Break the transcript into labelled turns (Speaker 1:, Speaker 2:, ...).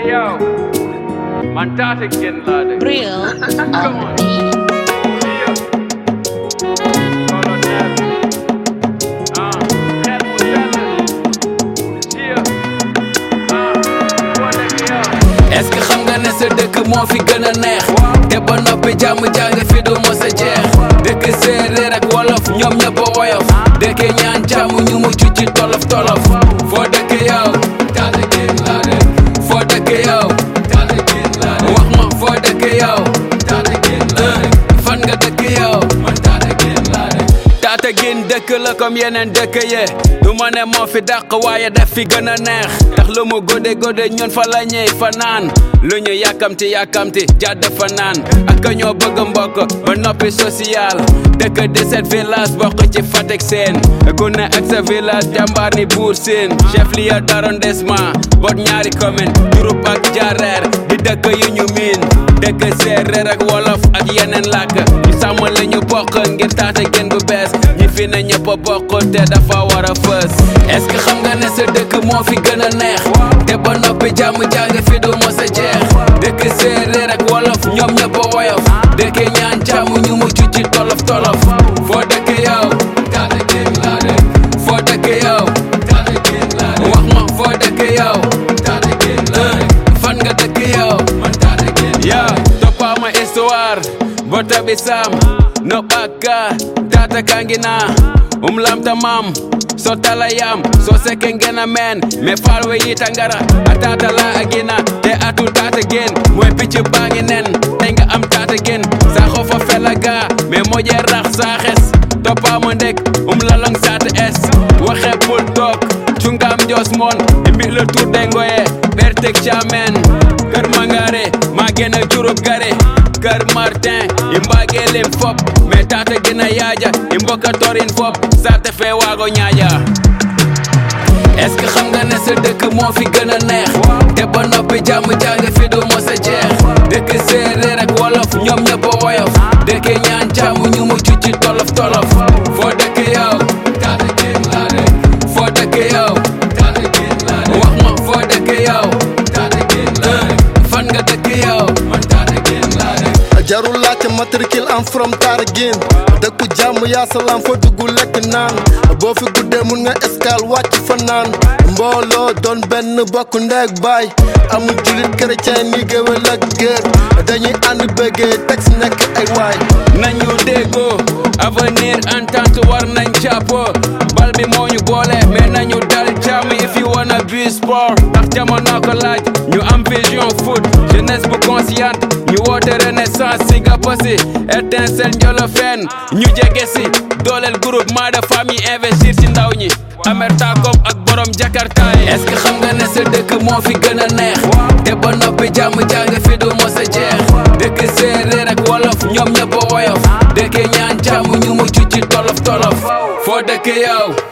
Speaker 1: yow man taata génn laa de
Speaker 2: Brill on the beat.
Speaker 1: colonel ah xel mu sell Chia ah foo nekk yow
Speaker 3: est-ce que xam nga ne sa dëkk moo fi gën a neex te ba noppi jàmm jàng fi du mos a jeex dëkk séeréer ak wolof ñoom ñëpp a woyof dëkk ñaan jàmm ñu mucc ci tolof tolof foo dëkk yow taata génn laa de foo dëkk yow taata génn laa de wax ma foo dëkk yow taata génn laa de fan nga dëkk yow man taata génn laa de taata génn dëkk la comme yeneen dëkk ye du ma ne moo fi dàq waaye def fi gën a neex ndax lu mu gode gode ñun fa la ñuy fa naan lu ñu yàkkamti yàkkamti jàdd fa naan ak ñoo bëgg mbokk ba noppi social dëkk 17 village bokk ci Fatick seen ku ne ak sa village jàmbaar ni buur seen chef lieu d'arrondissement boot ñaari commune Diouroup ak Diarère di dëkk yu ñu miin dëkk séeréer ak wolof ak yeneen làkk ñu sàmm la ñu bokk ngir taata gën bu bees ñi fi ne ñëpp a bokk te dafa war a fës est-ce que xam nga ne sa dëkk moo fi gën a neex te ba noppi jàmm jàng fi du mos a jeex dëkk séeréer ak wolof ñoom ñëpp a woyof dëkk ñaan jàmm ñu mucc ci tolof tolof foo dëkk yow taata gën laa de foo dëkk yow taata gën laa de wax ma foo dëkk yow taata gën laa de fan nga dëkk yow man taata gën yaa toppama histoire bota bi sam no ɓakka tata kangina um lamta mam so tala yam so seke ngena men me falwe yita ngara a tata la agina te atu tata gen moy picc bangi nen te nga am tata gen sa xofa fela ga me moƴe rax sa xes toppama ndek um lalong sata es waxe pul tok cungam jos mon e mbi le tour de ngoye ɓertek camen kër mangare ma gena jurup gare kër martin i mbage lim fop mais tata gena yaaja i mboka torin fop sate fe waago ñaaja est-ce que xam nga ne sa dëkk moo fi gën a neex te ba noppi jàmm jàng fi du mos a jeex dëkk séeréer ak wolof ñoom ñëpp a woyof dëkk ñaan jàmm ñu mucc ci tolof tolof foo dëkk yow taata génn laa de foo dëkk yow taata génn laa de wax ma foo dëkk yow taata génn laa de fan nga dëkk yow man taata génn laa de
Speaker 4: jarul laajte matricule am from Tataguine dëkku jàmm yaa salaam fa dugg lekk naan boo fi guddee mun nga escale wàcc fa naan mbooloo doon benn bokk ndeeg baay amul julit chrétien ni géwél ak géer dañuy ànd bëggee teg si nekk ay waay
Speaker 3: nañu déggoo avenir entente war nañ jàppoo bal bi moo ñu boole mais nañu dal jàmm if you wanna be sport ndax jamono ko laaj ñu am vision foot jeunesse bu consciente ñu woote renaissance si nga pasi étincelle njolo fenn ñu jege si dooleel groupement de famille investir ci ndaw ñi amertakom ak borom jakarta yi est-ce que xam nga ne sa dëkk moo fi gën a neex te ba noppi jàmm jàng fi du mos a jeex dëkk séeréer ak wolof ñoom ñëpp a woyof dëkk ñaan jàmm ñu mucc ci tolof tolof foo dëkk yow